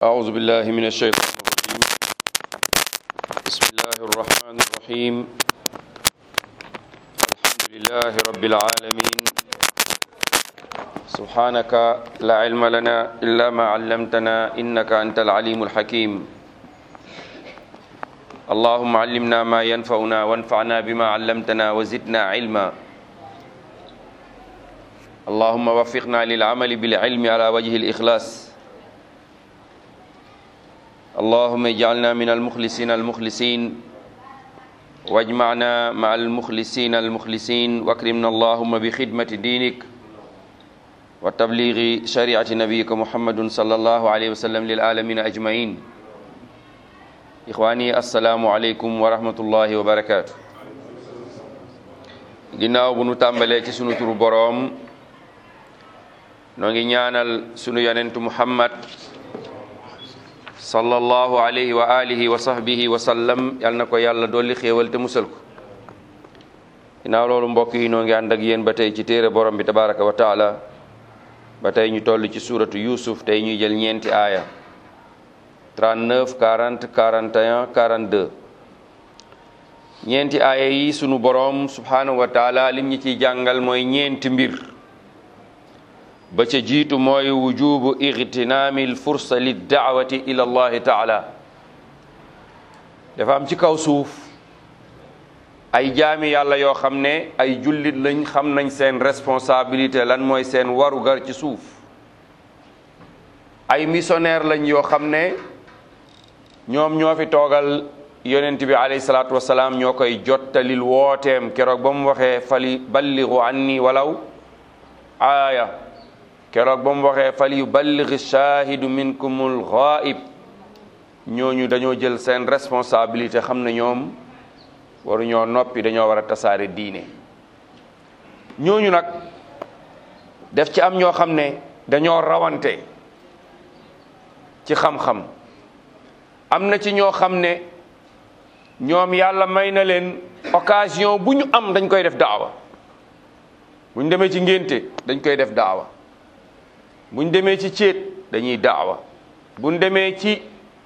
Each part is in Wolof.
أعوذ بالله من الشيطان الرجيم بسم الله الرحمن الرحيم الحمد لله رب العالمين سبحانك لا علم لنا إلا ما علمتنا إنك أنت العليم الحكيم اللهم علمنا ما ينفعنا وانفعنا بما علمتنا وزدنا علما اللهم وفقنا للعمل بالعلم على وجه الإخلاص اللهم اجعلنا من المخلصين المخلصين واجمعنا مع المخلصين المخلصين واكرمنا اللهم بخدمة دينك وتبليغ شريعة نبيك محمد صلى الله عليه وسلم للعالمين أجمعين إخواني السلام عليكم ورحمة الله وبركاته ginnaaw bu nu tàmbalee ci sunu turu boroom noo ngi ñaanal sunu yonentu muhammad sallallahu alayhi wa alihi wa sahbihi wa sallam yal na ko yàlla dolli xéewal te musal ko ginnaaw loolu mbokk yi noo ngi ànd ak yéen ba tey ci téere borom bi tabaraka wa taala ba tey ñu toll ci suuratu yusuf tey ñuy jël ñeenti aaya 39 40 41 42 ñeenti aaya yi sunu borom subhanahu wa taala lim ñi ciy jàngal mooy ñeenti mbir ba ca jiitu mooy wujubu igtinaami lfursa liddaawati ila allahi taala dafa am ci kaw suuf ay jaami yàlla yoo xam ne ay jullit lañ xam nañ seen responsabilité lan mooy seen warugar ci suuf ay missionnaire lañ yoo xam ne ñoom ñoo fi toogal yonent bi alayhi salaatu wasalaam ñoo koy jottalil wooteem keroog ba mu waxee fali balligu anni walaw aaya keroog ba mu waxee fal yuballighi shaahidu minkumul ghaib ñooñu dañoo jël seen responsabilité xam ne ñoom waruñoo noppi dañoo war a tasaare diine ñooñu nag def ci am ñoo xam ne dañoo rawante ci xam-xam am na ci ñoo xam ne ñoom yàlla may na leen occasion bu ñu am dañ koy def daawa bu ñu demee ci ngénte dañ koy def daawa buñ demee ci céet dañuy daawa buñ demee ci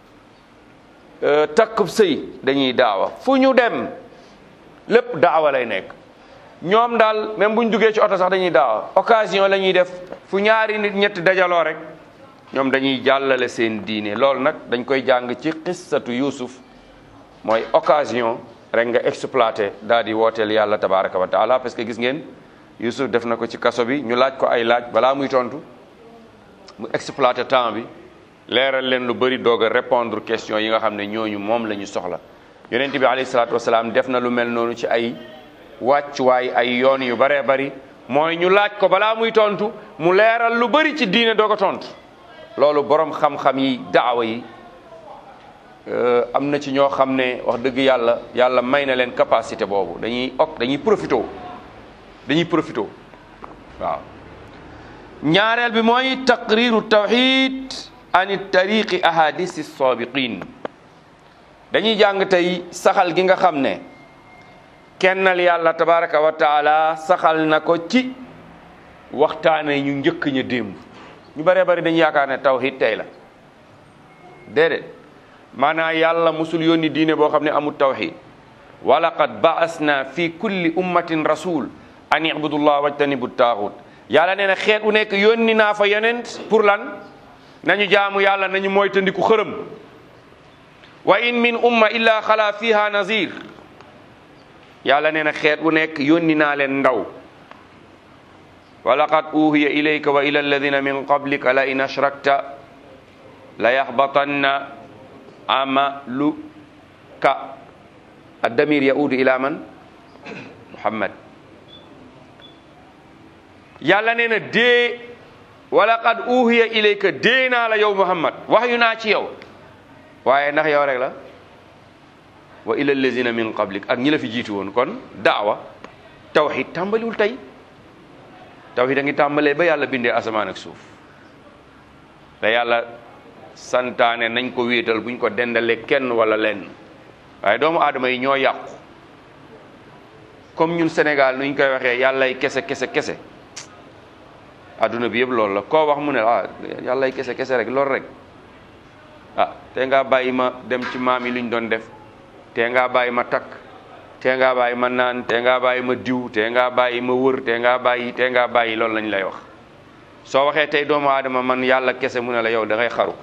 takkub sëy dañuy daawa fu ñu dem lépp daawa lay nekk ñoom daal même buñ duggee ci oto sax dañuy daawa occasion la ñuy def fu ñaari nit ñetti dajaloo rek ñoom dañuy jàllale seen diine loolu nag dañ koy jàng ci xissatu Yuusuf mooy occasion rek nga exploité daal di wooteel yàlla tabaraka wa taala parce que gis ngeen Yuusuf def na ko ci kaso bi ñu laaj ko ay laaj balaa muy tontu mu exploité temps bi leeral leen lu bëri doog a répondre question yi nga xam ne ñooñu moom la ñu soxla yonent bi alayhi salaatu wasalaam def na lu mel noonu ci ay wàccuwaay ay yoon yu bëree bëri mooy ñu laaj ko balaa muy tontu mu leeral lu bëri ci diine doog a tontu loolu borom xam-xam yi daawa yi am na ci ñoo xam ne wax dëgg yàlla yàlla may na leen capacité boobu dañuy ok dañuy profité dañuy profité waaw. ñaareel bi mooy taqriru tawxid an tariqi ahadisi sabiqin dañuy jàng tey saxal gi nga xam ne kennal yàlla tabaraka wa taala saxal na ko ci waxtaane ñu njëkk ña démb ñu bëree bëri dañu yaakaar ne tawxid tey la déedéet maanaam yàlla musul yónni diine boo xam ne amul tawxid wa laqad baasna fi kulli ummatin rasul an ibudullah wajtanibu taaxut yàlla nee na xeet u nekk yónni naa fa yonent pour lan nañu jaamu yàlla nañu moytandiku xërëm wa in min umma illa xala fiha nazir yàlla nee na xeet u nekk yónni naa leen ndaw wa laqad uhiya ilayka wa ila alladina min qablika la in ashrakta la yaxbatanna amaluka addamir yaudu ila man muhammad yàlla nee na dee wala qad uhiya ilayka dee naa la yow muhammad wax yu naa ci yow waaye ndax yow rek la wa ila allazina min qablik ak ñi la fi jiitu woon kon daawa tawxid tàmbaliwul tey tawxid a ngi tàmbalee ba yàlla bindee asamaan ak suuf da yàlla santaane nañ ko wéetal buñ ko dendalee kenn wala lenn waaye doomu aadama yi ñoo yàqu comme ñun Sénégal nuñ koy waxee yàllay kese kese kese adduna bi yëpp loolu la koo wax mu ne ah yàllay kese kese rek loolu rek ah te ngaa bàyyi ma dem ci maam yi luñ doon def te ngaa bàyyi ma takk te ngaa bàyyi ma naan te ngaa bàyyi ma diw te ngaa bàyyi ma wër te ngaa bàyyi te ngaa bàyyi loolu lañ lay wax soo waxee tey doomu aadama man yàlla kese mu ne la yow da ngay xaru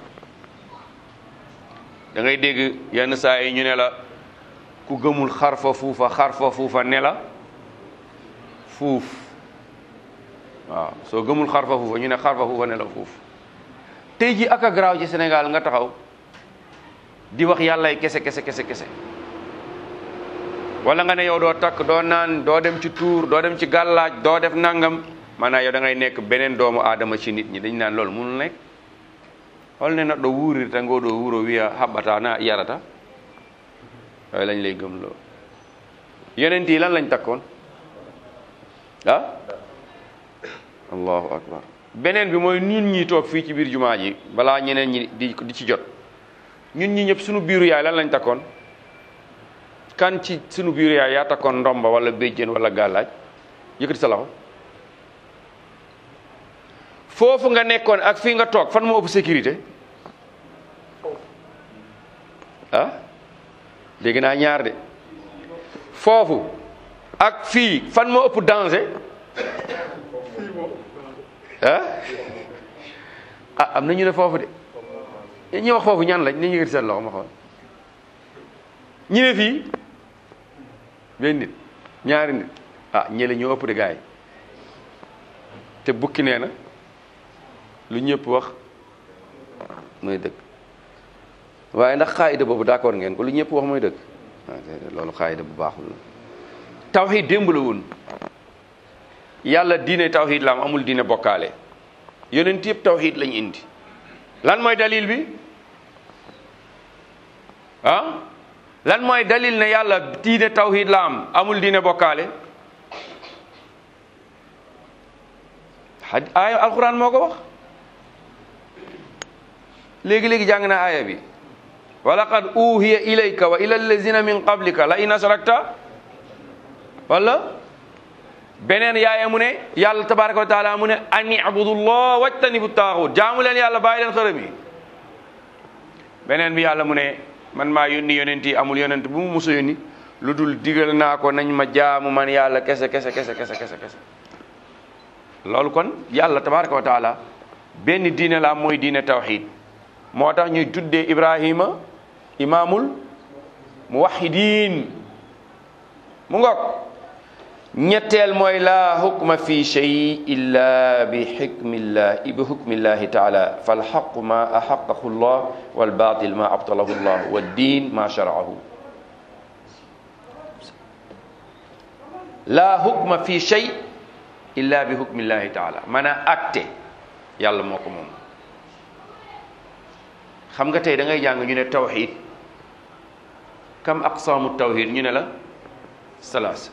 da ngay dégg yenn saa yi ñu ne la ku gëmul xar fa fuufa xar fa fuufa ne la fuuf waaw soo gëmul xar fa fuufa ñu ne xar fa fuufa ne la fuuf tey ji ak a garaaw ci Sénégal nga taxaw di wax yàllay kese kese kese kese wala nga ne yow doo takk doo naan doo dem ci tuur doo dem ci gàllaaj doo def nangam maanaam yow da ngay nekk beneen doomu aadama ci nit ñi dañ naan loolu munul nekk hol ne neɗɗo wuurirta ngo ɗo wuro wiya haɓɓata na yarata yooyu lañ lay gëm loo yonent yi lan lañ takkoon ah allahu akbar beneen bi mooy ñun ñi toog fii ci biir jumaa ji balaa ñeneen ñi di di ci jot ñun ñi ñëpp suñu biiru yaay lan lañ takkoon kan ci suñu biiru yaay yaa takkoon ndomba wala béjjén wala gàllaaj yëkkati sa loxo foofu nga nekkoon ak fii nga toog fan moo ëpp sécurité ah dégg naa ñaar de foofu ak fii fan moo ëpp danger ah ah am na ñu ne foofu de ñi wax foofu ñan lañ ni ñu yëkkati seen loxo ma xool ñi ne fii benn nit ñaari nit ah ñële ñoo ëpp de gaay te bukki nee na lu ñëpp wax mooy dëgg waaye ndax xaayida boobu d'accord ngeen ko lu ñëpp wax mooy dëgg loolu xaayida bu baaxul la tawxiid démb la woon yàlla diine tawxiid la am amul diine bokkaale yonent yëpp tawxiid lañ indi lan mooy dalil bi ah lan mooy dalil ne yàlla diine tawxiid la am amul diine bokkaale aaya alquran moo ko wax léegi-léegi jàng na aaya bi wa laqad uhiya ilayka wa ila allazina min qablika la in asrakta wala beneen yaaya mu ne yàlla tabaraka wa taala mu ne an ibudullah wajtanibu taaxut jaamu leen yàlla bàyyi leen xërëm yi beneen bi yàlla mu ne man maa yónni yonent yi amul yonent bu mu musa yónni lu dul digal naa ko nañ ma jaamu man yàlla kese kese kese kese kese kese loolu kon yàlla tabaraka wa taala benn diine la mooy diine tawxid moo tax ñuy tuddee ibrahima imaamul muwahidin mu ngoog ñetteel mooy laa hukma fi shay illa bi xikmillahi bi hukmillahi taala falxaqu ma axaqahu llah walbatil ma abtalahu llah waddin ma sharaahu laa hukma fi shay illa bi hukmillahi taala man a acte yàlla moo ko moom xam nga tey da ngay jàng ñu ne tawxid kam aqsaamu tawxid ñu ne la salaasa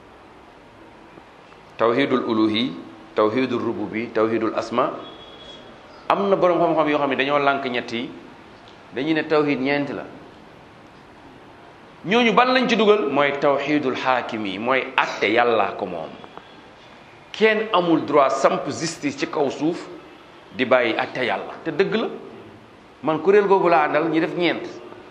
tawxidul uluhi tawxidul rububi tawxidul asma am na boroom xam-xam yoo xam ne dañoo lànk ñett yi dañuy ne tawxid ñeent la ñooñu ban lañ ci dugal mooy tawxidul xaakim yi mooy atte yàllaa ko moom kenn amul droit samp justice ci kaw suuf di bàyyi atte yàlla te dëgg la man kuréel googu laa àndal ñu def ñeent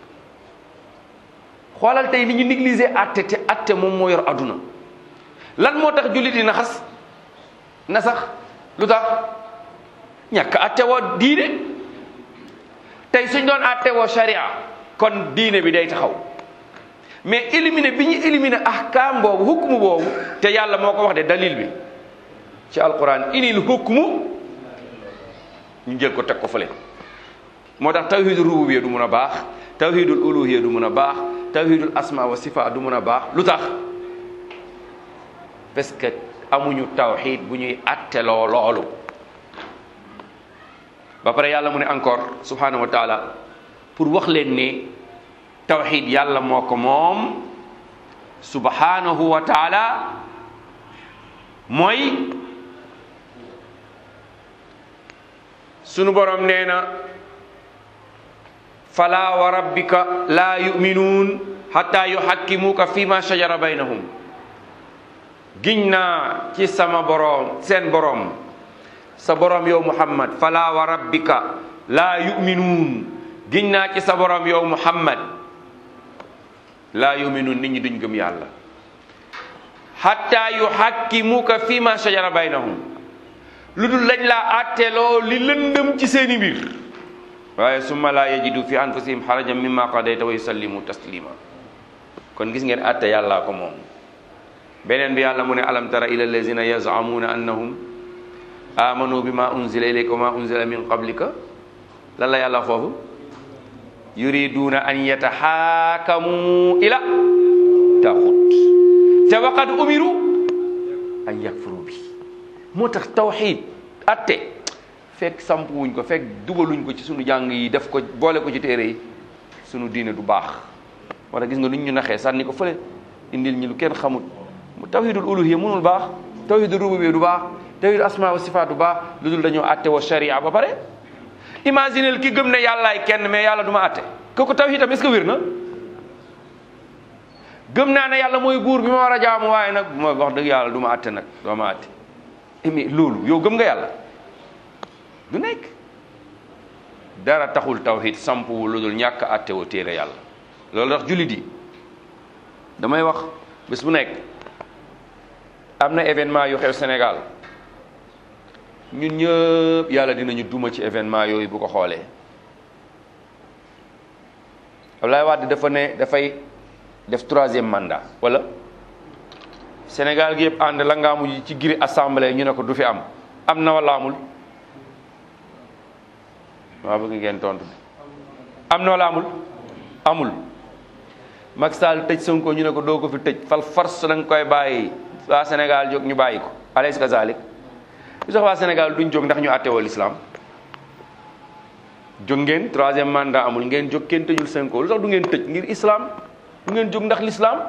xoolal tey ni ñu négliger atte te atte moom moo yor adduna lan moo tax jullit yi na xas na sax lu tax ñàkk atte woo diine tey suñ doon atte woo sharia kon diine bi day taxaw mais éliminer bi ñu éliminer ahkaam boobu hukmu boobu te yàlla moo ko wax de dalil bi ci alquran inil hukmu ñu jël ko teg ko fële moo tax tawhidul rububiyya du mun a baax tawhidul uluhiyya du mun a baax tawhidul asma wa sifa du mun a baax lu tax parce que amuñu tawhid bu ñuy atteloo loolu ba pare yàlla mu ne encore subhanahu wa taala pour wax leen ne tawhid yàlla moo ko moom subhanahu wa taala mooy sunu borom nee na fala wa rabbika la yuminuun hatta yuhakkimuka fima shajara baynahum giñ naa ci sama borom seen borom sa borom yow muhammad fala wa rabbika la yuminuun giñ naa ci sa borom yow muhammad laa yuminun nit ñi duñ gëm yàlla hatta yuhakkimuka fi ma shajara baynahum lu dul lañ laa àtteeloo li lëndëm ci seeni mbir waaye summa laa yajidu fi anfusihim harajan mimma qadayta wa yusallimu taslima kon gis ngeen àtte yàllaa ko moom beneen bi yàlla mu ne alam tara ila allazina yazamuna annahum amanu bima unzila ilayka wa ma unzila min qablika lan la yàlla foofu yuriduna an yataxaakamu ila taxut te waqad umiru an yakfuru bi moo tax tawxid atte fekk samp wuñ ko fekk dugaluñ ko ci sunu jàng yi def ko boole ko ci téere yi sunu diine du baax moo tax gis nga nuñ ñu naxee sànni ko fële indil ñi lu kenn xamut tawhidul uluhiyya mënul baax tawhidul rububiyya du baax tawhidul asma wa sifaat du baax lu dul dañoo atte wa sharia ba pare imaginel ki gëm ne yàllaay kenn mais yàlla du ma atte kooku tawhidam est-ce que wér na gëm naa ne yàlla mooy buur bi ma war a jaamu waaye nag ma wax dëgg yàlla du ma atte nag doo ma atte mais loolu yow gëm nga yàlla du nekk dara taxul tawhid sampu lu dul ñàkk atte woo téere yàlla loolu tax jullit yi damay wax bés bu nekk am na événement yu xew Sénégal ñun ñëpp yàlla dinañu duma ci événement yooyu bu ko xoolee Abdoulaye Wade dafa ne dafay def troisième mandat wala Sénégal gi yëpp ànd la ngaamu ji ci giri assemblée ñu ne ko du fi am am na wala amul maa bëgg ngeen tontu am na wala amul amul Macky Sall tëj Sonko ñu ne ko doo ko fi tëj fal force da nga koy bàyyi waa Sénégal jóg ñu bàyyi ko alaysa kazalik lu tax waa Sénégal duñ jóg ndax ñu àttewoo l'islam jóg ngeen troisième mandat amul ngeen jóg kenn tëjul Sonko lu tax du ngeen tëj ngir islam du ngeen jóg ndax l'islam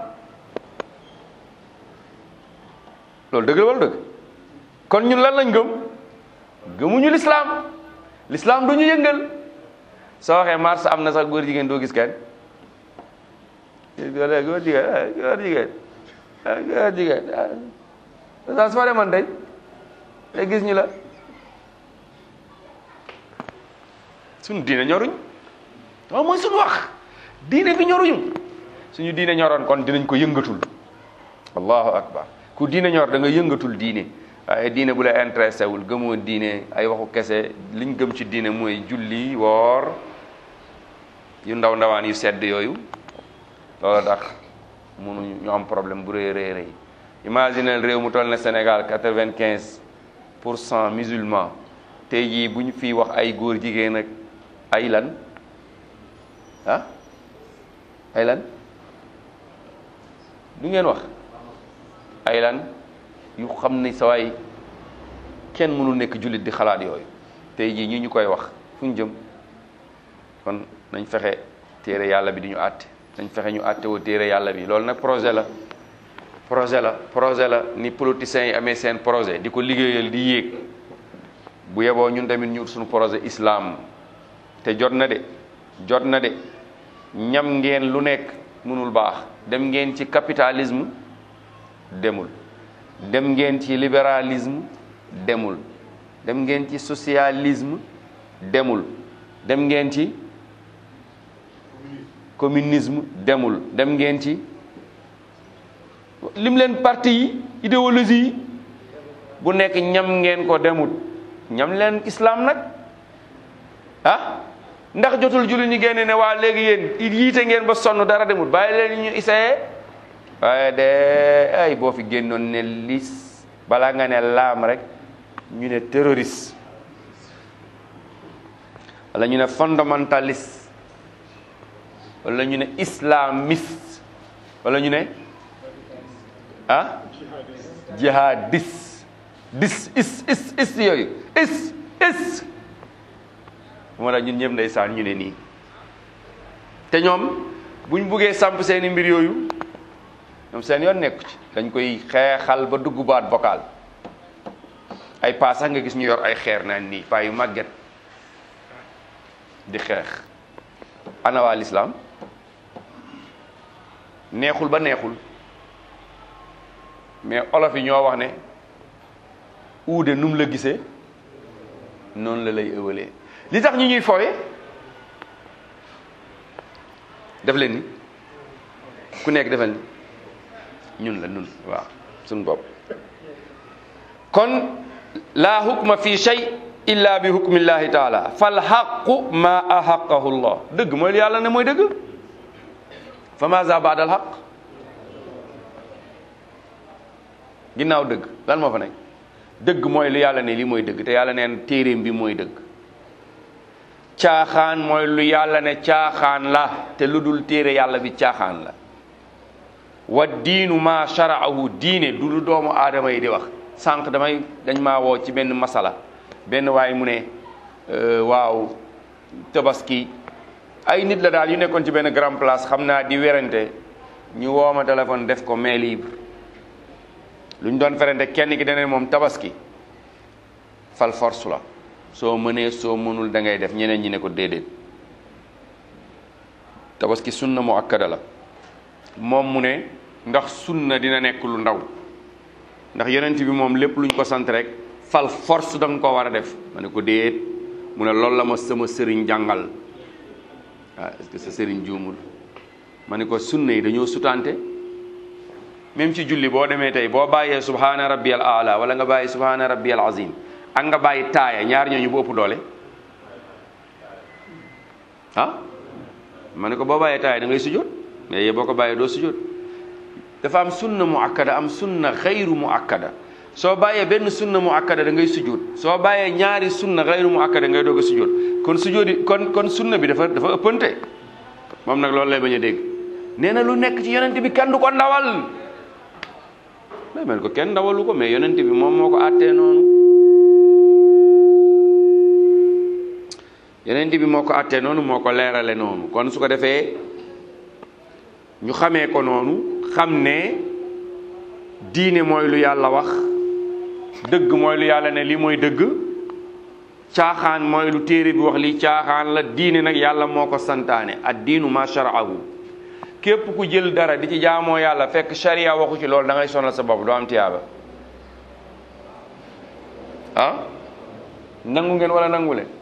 loolu dëgg la wala dëgg kon ñun lan lañ gëm gëmuñu l'islam l'islam du ñu yëngal soo waxee mars am na sax góor jigéen doo gis kenn góor góor jigéen góor jigéen góor jigéen sa soo demoon tey te gis ñu la suñu diine ñoruñ waaw mooy suñu wax diine bi ñoruñu suñu diine ñoroon kon dinañ ko yëngatul allahu akbar ku diine ñor da nga yëngatul diine waaye diine bu la intéressé wul gëmoo diine ay waxu kese liñ gëm ci diine mooy julli woor yu ndaw ndawaan yu sedd yooyu loolu tax mënuñu ñu am problème bu rëy rëy rëy imaginel réew mu toll ne Sénégal quatre-vingt-quinze pour cent musulman tey jii bu ñu fiy wax ay góor jigéen ak ay lan ah ay lan du ngeen wax ay lan yu xam ne sawaay kenn mënul nekk jullit di xalaat yooyu tey jii ñi ñu koy wax fu ñu jëm kon nañ fexe téere yàlla bi di ñu àtte nañ fexe ñu àtte woo téere yàlla bi loolu nag projet la projet la projet la ni politiciens yi amee seen projet di ko liggéeyal di yéeg bu yeboo ñun tamit ñu suñu projet islam te jot na de jot na de ñam ngeen lu nekk mënul baax dem ngeen ci capitalisme demul dem ngeen ci libéralisme demul dem ngeen ci socialisme demul dem ngeen ci communisme demul dem ngeen ci lim leen parti yi idéologie yi bu nekk ñam ngeen ko demul ñam leen islam nag ah ndax jotul julli ñi génne ne waa léegi yéen yiite ngeen ba sonn dara demul bàyyi leen ñu essayé waaye de ay boo fi génnoon ne lis balaa nga ne laam rek ñu ne terroriste wala ñu ne fondamentaliste wala ñu ne islamiste wala ñu ne ah jihadiste dis is is is yooyu is is moo tax ñun ñëpp ndeysaan ñu ne nii te ñoom buñ buggee samp seeni mbir yooyu ñoom seen yoon nekku ci dañ koy xeexal ba dugg baat vocal ay paa sax nga gis ñu yor ay xeer naan nii paa yu màgget di xeex ana waa lislaam neexul ba neexul mais olof yi ñoo wax ne uude num la gisee noonu la lay ëwalee li tax ñu ñuy fowe def leen ni ku nekk defal ni ñun la ñun waaw suñu bopp kon laa hukma fi shay illa bi hukmillahi taala fal xaqu ma ahaqahu llah dëgg mooy yàlla ne mooy dëgg fa maza baada al xaq ginnaaw dëgg lan moo fa nekk dëgg mooy lu yàlla ne lii mooy dëgg te yàlla neen téeréem bi mooy dëgg caaxaan mooy lu yàlla ne caaxaan la te lu dul téere yàlla bi caaxaan la wa diinu ma sharaahu diine du lu doomu aadama yi di wax sànq damay dañ maa woo ci benn masala benn waay mu ne waaw tabaski ay nit la daal yu nekkoon ci benn grand place xam naa di werante ñu woo ma téléphone def ko main libre lu ñu doon ferante kenn ki dane moom tabaski fal force la soo mënee soo mënul da ngay def ñeneen ñi ne ko déedéet tabaski sunna mu akkada la moom mu ne ndax sunna dina nekk lu ndaw ndax yonent bi moom lépp luñ ko sant rek fal force da nga ko war a def ma ne ko déet mu ne loolu la ma sama sëriñ jàngal waaw est-ce que sa sëriñ juumul ma ne ko sunna yi dañoo sutante même ci julli boo demee tey boo bàyyee subhaana rabbiyal aala wala nga bàyyi subhaana rabbiyal azim ak nga bàyyi taaya ñaar ñooñu bu ëpp doole ah ma ne ko boo bàyyee taaya da ngay sujjóot mais yee boo ko bàyyee doo sujjóot dafa am sunna mu akkada am sunna xayru mu akkada soo bàyyee benn sunna mu akkada da ngay sujjóot soo bàyyee ñaari sunna xayru mu akkada ngay doog a sujjóot kon sujjóot yi kon kon sunna bi dafa dafa ëppante moom nag loolu lay bañ a dégg nee na lu nekk ci yonent bi kenn du ko ndawal mais mel ko kenn ndawalu ko mais yonent bi moom moo ko àttee noonu yonent bi moo ko àttee noonu moo ko leerale noonu kon su ko defee ñu xamee ko noonu xam ne diine mooy lu yàlla wax dëgg mooy lu yàlla ne lii mooy dëgg caaxaan mooy lu téere bi wax lii caaxaan la diine nag yàlla moo ko santaane ad diinu ma sharaahu képp ku jël dara di ci jaamoo yàlla fekk sharia waxu ci loolu da ngay sonal sa bopp doo am tiyaaba ah nangu ngeen wala nangu leen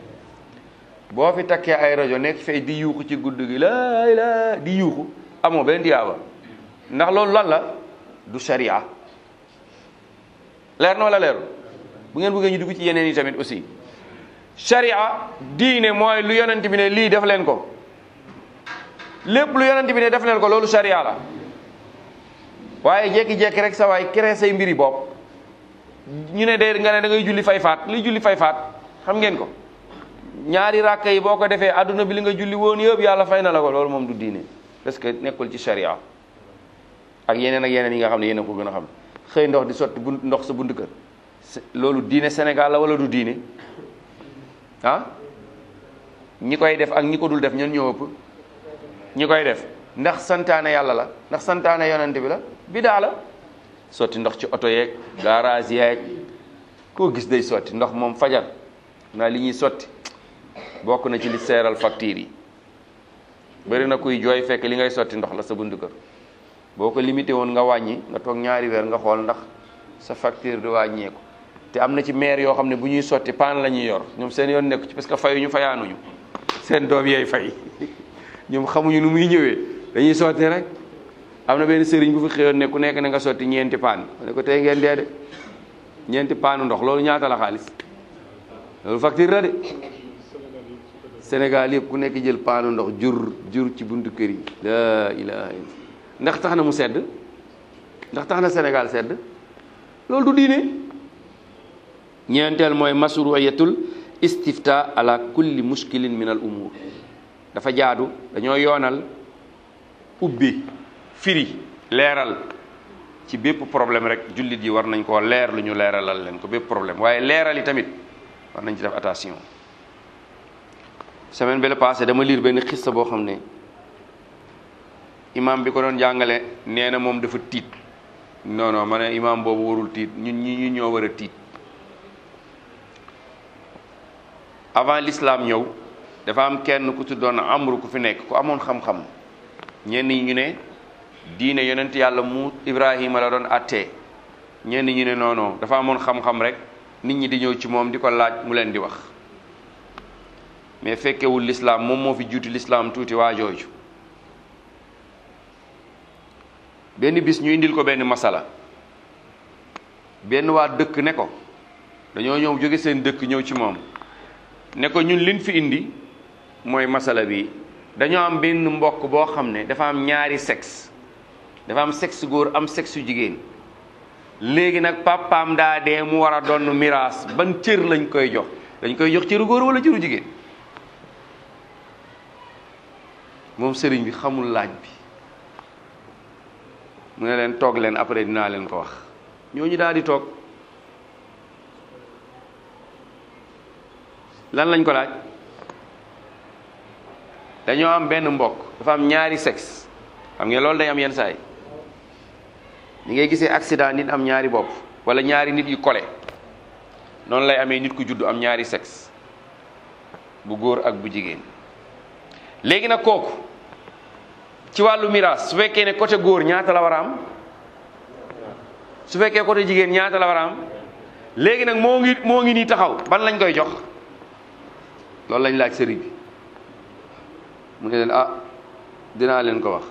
boo fi takkee ay rajo nekk fay di yuuxu ci gudd gi laay laa di yuuxu amoo benn tiyaaba ndax loolu lan la du sharia leer na wala leeru bu ngeen bëggee ñu dugg ci yeneen yi tamit aussi sharia diine mooy lu yonent bi ne lii def leen ko lépp lu yonent bi ne def leen ko loolu sharia la waaye jekki-jekki rek sa waay créé say mbiri bopp ñu ne de nga ne da ngay julli fay faat li julli fay faat xam ngeen ko ñaari ràkka yi boo ko defee adduna bi li nga julli woon yëpp yàlla fay na la ko loolu moom du diine parce que nekkul ci sharia ak yeneen ak yeneen yi nga xam ne yéen a ko gën a xam xëy ndox di sotti bunt ndox sa bunt kër loolu diine Sénégal la wala du diine ah ñi koy def ak ñi ko dul def ñan ñoo ëpp ñi koy def ndax santaane yàlla la ndax santaane yonent bi la bidaa la sotti ndox ci oto yeeg garage yeeg koo gis day sotti ndox moom fajar naa li ñuy sotti bokk na ci li seeral facture yi bëri na kuy jooy fekk li ngay sotti ndox la sa buntu kër boo ko limité woon nga wàññi nga toog ñaari weer nga xool ndax sa facture di wàññeeku te am na ci maire yoo xam ne bu ñuy sotti paan la ñuy yor ñoom seen yoon nekku ci parce que fayuñu fayaanuñu seen doom yeey fay ñoom xamuñu nu muy ñëwee dañuy sotti rek am na benn sëriñ bu fi xëyoon ne ku nekk na nga sotti ñeenti paan ne ko tey ngeen dee de ñeenti paanu ndox loolu ñaata la xaalis loolu facture la de Sénégal yëpp ku nekk jël paanu ndox jur jur ci buntu kër yi la ilaha illa ndax tax na mu sedd ndax tax na Sénégal sedd loolu du diine ñeenteel mooy masruiyatul istifta ala kulli mushkilin min al umur dafa jaadu dañoo yoonal ubbi firi leeral ci bépp problème rek jullit yi war nañ koo leer lu ñu leeralal leen ko bépp problème waaye leeral yi tamit war nañ ci def attention semaine bi la passé dama lire benn xissa boo xam ne imam bi ko doon jàngale nee na moom dafa tiit non non ma ne imam boobu warul tiit ñun ñi ñu ñoo war a tiit avant l'islam ñëw dafa am kenn ku tuddoon amru ku fi nekk ku amoon xam-xam ñenn ñi ñu ne diine yonent yàlla mu Ibrahima la doon attee ñenn ñu ne non non dafa amoon xam-xam rek nit ñi di ñëw ci moom di ko laaj mu leen di wax mais fekkewul l'islam moom moo fi juuti l'islam tuuti waa jooju benn bis ñu indil ko benn masala benn waa dëkk ne ko dañoo ñëw jóge seen dëkk ñëw ci moom ne ko ñun liñ fi indi mooy masala bi dañoo am benn mbokk boo xam ne dafa am ñaari sexe dafa am sexe góor am sexe jigéen léegi nag papaam daa dee mu war a doon miraas ban cër lañ koy jox dañ koy jox cëru góor wala cëru jigéen moom sëriñ bi xamul laaj bi mu ne leen toog leen après dinaa leen ko wax ñooñu daal di toog lan lañ ko laaj dañoo am benn mbokk dafa am ñaari sexe xam ngeen loolu day am yenn saay ñi ngay gisee accident nit am ñaari bopp wala ñaari nit yu kole noonu lay amee nit ku juddu am ñaari sexe bu góor ak bu jigéen léegi nag kooku ci wàllu miraas su fekkee ne côté góor ñaata la war a am su fekkee côté jigéen ñaata la war a am léegi nag moo ngi moo ngi nii taxaw ban lañ koy jox loolu lañ laaj sëriñ bi mu ne leen ah dinaa leen ko wax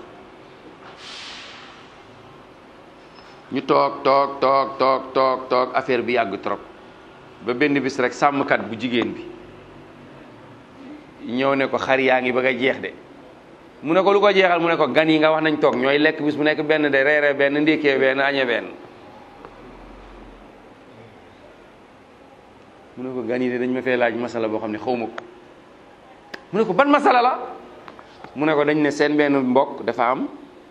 ñu toog toog toog toog toog toog affaire bi yàgg trop ba benn bis rek sàmmkat bu jigéen bi ñëw ne ko xar yaa ngi bëgg a jeex de mu ne ko lu ko jeexal mu ne ko gan yi nga wax nañ toog ñooy lekk bis bu nekk benn de reere benn ndékkee benn añe benn mu ne ko gan yi de dañ ma fee laaj masala boo xam ne xaw ma ko mu ne ko ban masala la mu ne ko dañ ne seen benn mbokk dafa am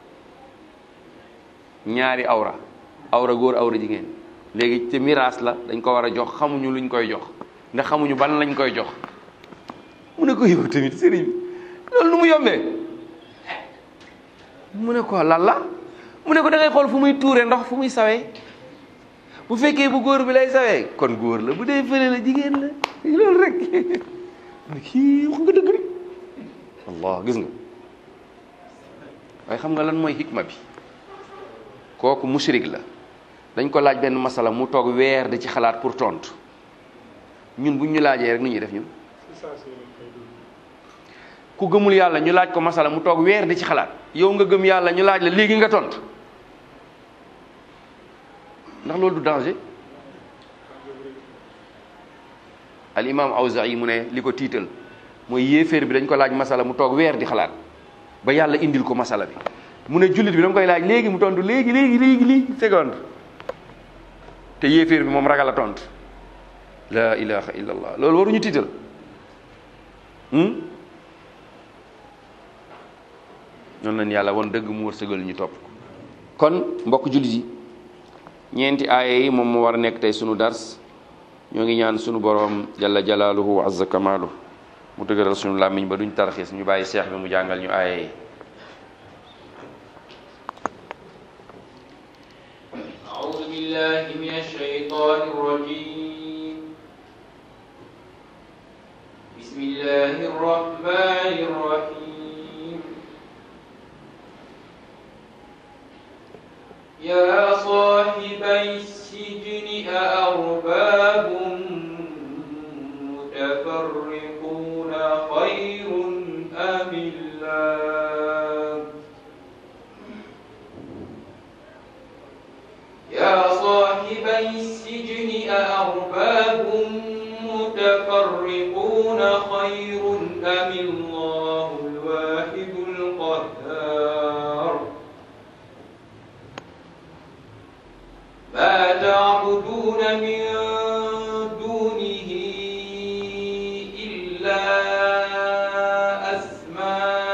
ñaari awra awra góor awra jigéen léegi ci miraas la dañ ko war a jox xamuñu luñ koy jox ndax xamuñu ban lañ koy jox mu ne ko yow tamit sëriñ bi loolu nu mu yombee mu ne ko lan la mu ne ko da ngay xool fu muy tuure ndox fu muy sawee bu fekkee bu góor bi lay sawee kon góor la bu dee fële la jigéen la loolu rek kii wax nga dëgg rek allah gis nga waaye xam nga lan mooy hikma bi kooku mushrik la dañ ko laaj benn masala mu toog weer di ci xalaat pour tontu ñun buñ ñu laajee rek nu ñuy def ñun ku gëmul yàlla ñu laaj ko masala mu toog weer di ci xalaat yow nga gëm yàlla ñu laaj la léegi nga tontu ndax loolu du danger al imam Awza'i mu ne li ko tiital mooy yéeféer bi dañ ko laaj masala mu toog weer di xalaat ba yàlla indil ko masala bi mu ne jullit bi dama koy laaj léegi mu tontu léegi léegi léegi léegi seconde te yéeféer bi moom ragal a tontu la ilaha illallah loolu waruñu tiital noonu lañ yàlla won dëgg mu wërsëgal ñu topp ko kon mbokk jullit yi ñeenti aaya yi moom moo war a nekk tey sunu dars ñoo ngi ñaan sunu boroom jalla jalaaluhu wa azza kamaalu mu dëgëral sunu làmmiñ ba duñ tarxiis ñu bàyyi seex bi mu jàngal ñu aaya yi أعوذ بالله من الشيطان الرجيم بسم الله الرحمن الرحيم يا صاحبي السجن أأرباب متفرقون خير أم الله يا صاحبي السجن أأرباب متفرقون خير أم الله الواحد القهار ما تعبدون من دونه إلا أسماء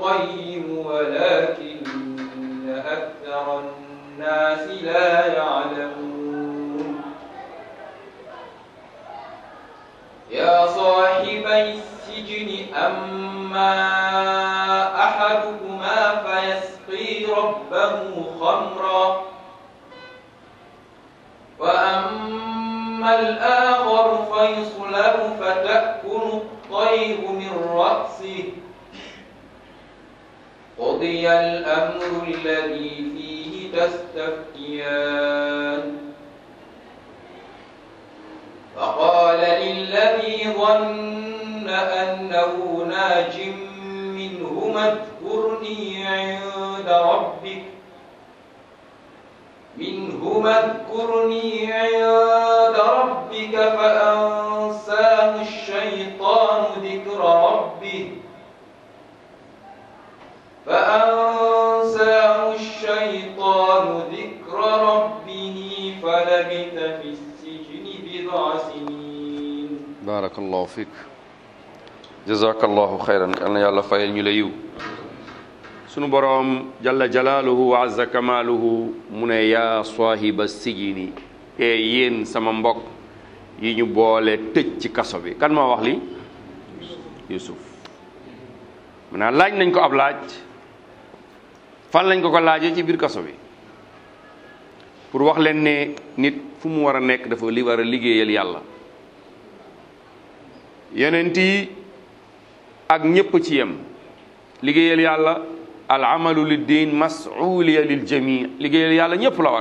الخير ولكن أكثر الناس لا يعلمون يا صاحبي السجن أما أحدكما فيسقي ربه خمرا وأما الآخر فيصلب فتأكل الطير من رأسه قضي الأمر الذي فيه تستفتيان فقال للذي ظن أنه ناج منهما اذكرني عند ربك منهما اذكرني عند ربك فأنساه الشيطان ذكر ربه فأنساه الشيطان ذكر ربه فلبث في السجن بضع سنين barakallahu fiik jazakallahu xayran yal na yàlla fayal ñu la yiw sunu boroom jalla jalaaluhu wa azza kamaaluhu mu ne yaa saahiba sijini e yéen sama mbokk yi ñu boole tëj ci kaso bi kan moo wax li yusuf maanaam laaj nañ ko ab laaj fan lañ ko ko laajee ci biir kaso bi pour wax leen ne nit fu mu war a nekk dafa li war a liggéeyal yàlla yonent yi ak ñépp ci yem liggéeyal yàlla al amalu lid din masuuliya lil jami liggéeyal yàlla ñépp la war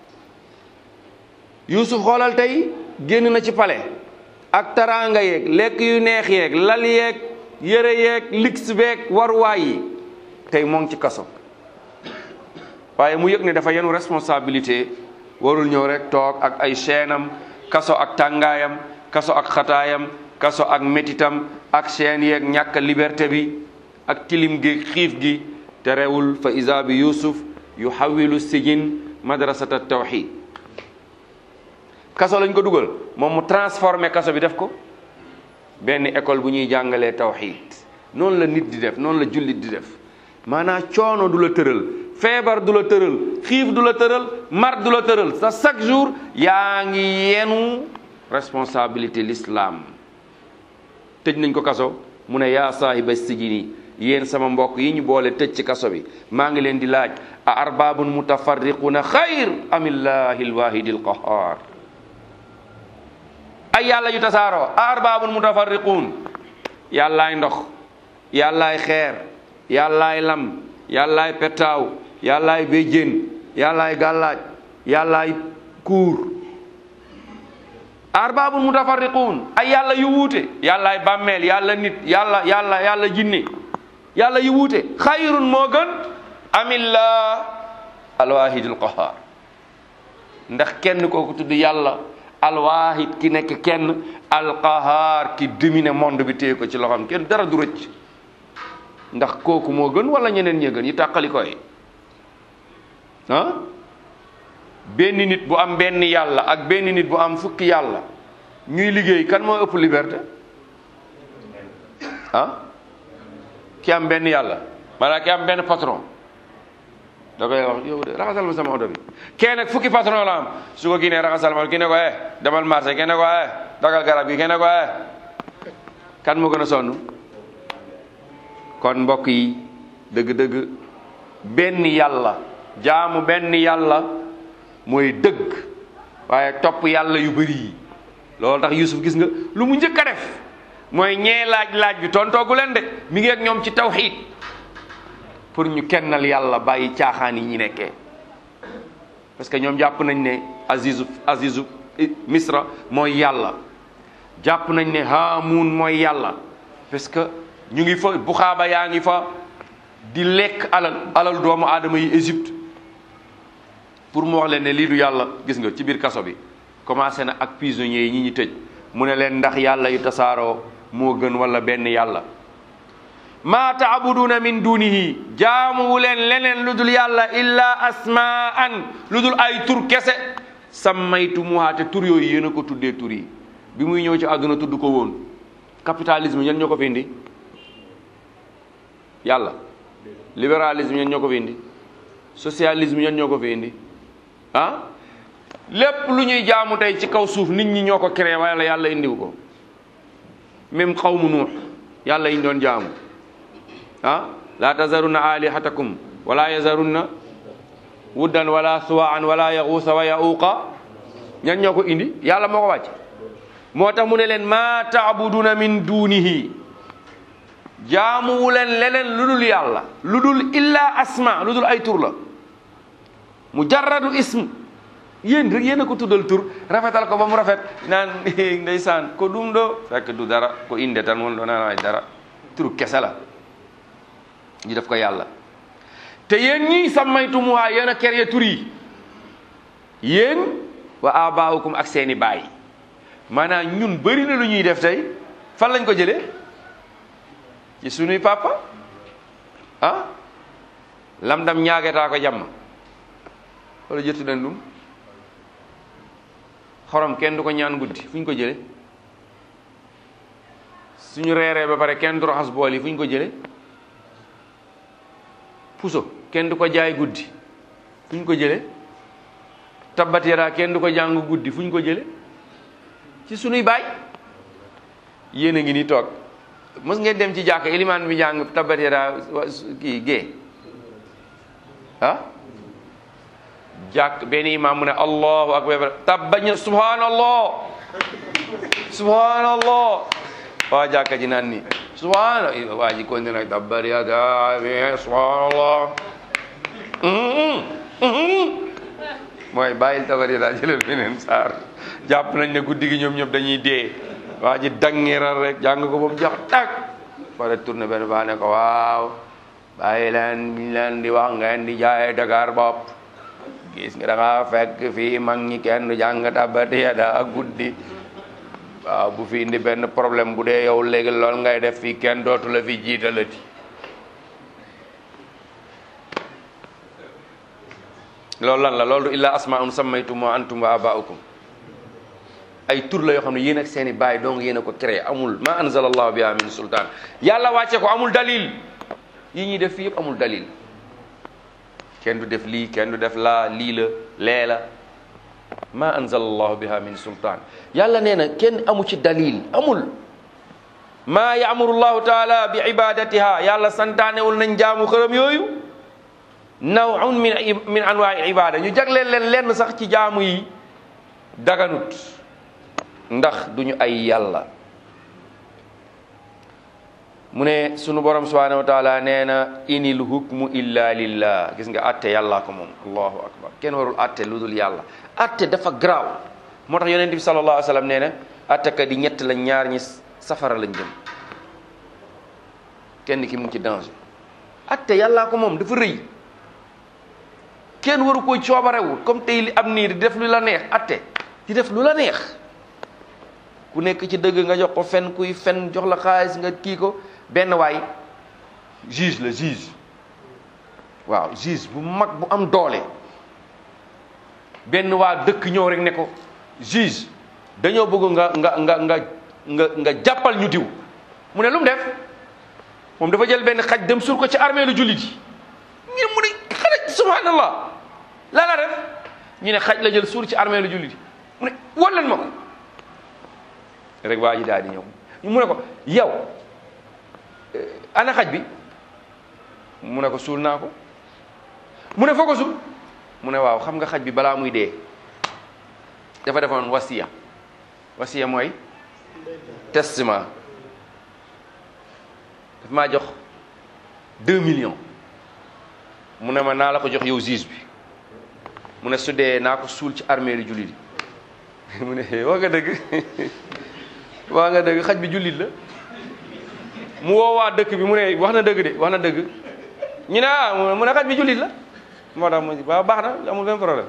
Yuusuf xoolal tey génn na ci pale ak taraanga yeeg lekk yu neex yeeg lal yeeg yëre yeeg lix beeg waruwaay yi tey moo ngi ci kaso waaye mu yëg ne dafa yenu responsabilité warul ñëw rek toog ak ay chaînam kaso ak tàngaayam kaso ak xataayam kaso ak métitam ak chaîne yeeg ñàkk liberté bi ak tilim gi xiif gi te rewul fa isa bi yusuf yu xawilu sijin madrasata tawxid kaso lañ ko dugal moom mu transformé kaso bi def ko benn école bu ñuy jàngalee tawxid noonu la nit di def noonu la jullit di def maanaam coono du la tëral feebar du la tëral xiif du la tëral mar du la tëral sa chaque jour yaa ngi yenu responsabilité l'islam tëj nañ ko kaso mu ne yaa saahiba sijini yéen sama mbokk yi ñu boole tëj ci kaso bi maa ngi leen di laaj a arbabun mutafarriquna xayr amillahi alwahidi alqahar ay yàlla yu tasaaroo a arbabun mutafarriqun yàllaay ndox yàllaay xeer yàllaay lam yàllaay pettaaw yàllaay béjjén yàllaay gàllaaj yàllaay kuur arbabun mutafarriqun ay yàlla yu wuute yàllaay bàmmeel yàlla nit yàlla yàlla yàlla jinne yàlla yu wuute xayrun moo gën amillah alwahidul qahar ndax kenn kooku tudd yàlla alwahid ki nekk kenn alqahar ki domine monde bi téye ko ci loxam kenn dara du rëcc ndax kooku moo gën wala ñeneen ñee gën yi tàqali koy ah benn nit bu am benn yàlla ak benn nit bu am fukki yàlla ñuy liggéey kan moo ëpp liberté ah ki am benn yàlla maanaam ki am benn patron da koy wax yow de raxasal ma sama oto bi kenn nag fukki patron la am su ko kii ne raxasal ma kii ne ko eh demal marché kii ne ko eh dagal garab gi kii ne ko eh kan moo gën a sonn kon mbokk yi dëgg-dëgg benn yàlla jaamu benn yàlla mooy dëgg waaye topp yàlla yu bëri yi loolu tax Yusuf gis nga lu mu njëkk a def mooy ñee laaj laaj bi tontoogu leen de mi ngi ak ñoom ci tawxiid pour ñu kennal yàlla bàyyi caaxaan yi ñu nekkee parce que ñoom jàpp nañ ne azizu azizu misra mooy yàlla jàpp nañ ne haamuun mooy yàlla parce que ñu ngi fa buxaaba yaa ngi fa di lekk alal alal doomu aadama yi Égypte pour mu wax leen ne lii du yàlla gis nga ci biir kaso bi commencé na ak prisonniers yi ñi ñu tëj mu ne leen ndax yàlla yu tasaaroo moo gën wala benn yàlla maa taabuduuna min dunihi jaamuwu leen leneen lu dul yàlla illa asmaan lu dul ay tur kese sammaytumuhaa te tur yooyu yéen a ko tuddee tur yi bi muy ñëw ci àdduna tudd ko woon capitalisme ñan ñoo ko fi indi yàlla libéralisme ñen ñoo ko fi indi socialisme ñen ñoo ko fi indi ah lépp lu ñuy jaamu tey ci kaw suuf nit ñi ñoo ko créé wala yàlla indiw ko même xawmu nuux yàlla yi doon jaamu ah la tazarunna alihatakum wala yazarunna wuddan wala suwaan wala yaxuusa wa yauqa ñan ñoo ko indi yàlla moo ko wàcc moo tax mu ne leen ma taabuduna min dunihi jaamuwu leen leneen lu dul yàlla lu dul illa asma lu dul ay tur la mujarradu ism yéen rek yéen a ko tuddal tur rafetal ko ba mu rafet naan ndeysaan ko ɗum ɗo fekk du dara ko inde tan won ɗo nana ay dara tur kese la ñu def ko yàlla te yéen ñii sammaytumuha yéen a créé tur yi yéen wa abaaukum ak seeni baay maanaam ñun bëri na lu ñuy def tey fan lañ ko jëlee ci sunuy papa ah lam dam ñaagetaa ko jàmm wala jëttu den ɗum xorom kenn du ko ñaan guddi fu ñu ko jële suñu reeree ba pare kenn du raxas bool yi fu ñu ko jële puso kenn du ko jaay guddi fu ñu ko jële tabbat yadaa kenn du ko jàng guddi fu ñu ko jële ci sunuy baay yéen a ngi ni toog mës ngeen dem ci jàkk ilimaan bi jàng tabbat yadaa kii gée ah jàkk benn imaam mu ne allahu akbar tabbañ subhanallah subhanallah waa jàkka ji naan ni subhana waa ji kon dina tabbat yadaa subhanallah mooy bàyyil tabbat yadaa jëlal beneen saar jàpp nañ ne guddi gi ñoom ñëpp dañuy dee waa ji dangiral rek jàng ko ba mu jox tak pare tourné benn baa ne ko waaw bàyyi leen biñ leen di wax ngeen di jaay Dakar bopp gis nga da nga fekk fii mag ñi kenn jàng tabbat yadaa ak guddi waaw bu fi indi benn problème bu dee yow léegi lool ngay def fii kenn dootu la fi jiitalati loolu lan la loolu illa asmaun sammaytum wa antum wa abaukum ay tur la yoo xam ne yéen ak seeni baay donc yéen a ko créé amul ma anzala allahu biha min sultaan yàlla wàcce ko amul dalil yi ñuy def fii yëpp amul dalil kenn du def lii kenn du def laa lii la lee la ma anzala allahu biha min sultaan yàlla nee na kenn amu ci dalil amul maa yaamuru llahu taala bi ibadatiha yàlla santaanewul nañ jaamu xërëm yooyu nawun min min anwaai ibada ñu jagleel leen lenn sax ci jaamu yi daganut ndax duñu ay yàlla mu ne sunu borom subhanahu wa taala nee na inil hukmu illa lillah gis nga atte yàllaa ko moom allahu akbar kenn warul atte lu dul yàlla atte dafa garaaw moo tax yonent bi sallallahu alayhi wa sallam nee na attekat yi ñett lañ ñaar ñi safara lañ jëm kenn ki mu ngi ci danger atte yàllaa ko moom dafa rëy kenn waru koy coobarewul comme tey li am nii di def lu la neex atte di def lu la neex ku nekk ci dëgg nga jox ko fen kuy fen jox la xaalis nga kii ko benn waay juge la juge waaw juge bu mag bu am doole benn waa dëkk ñëw rek ne ko juge dañoo bëgg nga nga nga nga nga nga jàppal ñu diw mu ne lu mu def moom dafa jël benn xaj dem sur ko ci armée lu jullit yi ñu mu ne xale subhanallah la la def ñu ne xaj la jël suur ci armée lu jullit yi mu ne wol leen ma ko rek waa ji daal di ñëw mu ne ko yow ana xaj bi mu ne ko suul naa ko mu ne foo ko suul mu ne waaw xam nga xaj bi balaa muy dee dafa defoon wasiya wasiya mooy testament daf maa jox deux millions mu ne ma naa la ko jox yow juge bi mu ne su dee naa ko suul ci armée lu jullit yi mu ne wax nga dëgg wax nga dëgg xaj bi jullit la mu woo waa dëkk bi mu ne wax na dëgg de wax na dëgg ñu ne ah mu ne xaj bi jullit la moo tax mu waaw baax na amul benn problème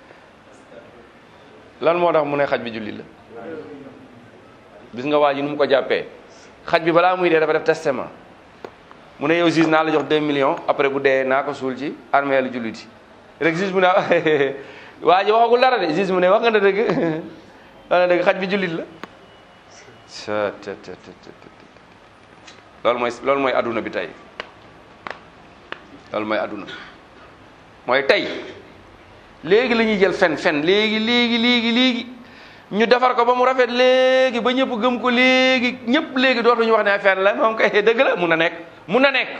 lan moo tax mu ne xaj bi jullit la gis nga waa ji nu mu ko jàppee xaj bi balaa muy dee dafa def testament mu ne yow juge naa la jox 2 millions après bu dee naa ko suul ci armée lu jullit yi rek juge mu ne waa ji waxagul dara de juge mu ne wax nga dëgg wax nga dëgg xaj bi jullit la loolu mooy loolu mooy adduna bi tey loolu mooy àdduna mooy tey léegi la ñuy jël fen fen léegi léegi léegi léegi ñu defar ko ba mu rafet léegi ba ñëpp gëm ko léegi ñëpp léegi dootuñu wax ne fen la moom kay dëgg la mun na nekk mun na nekk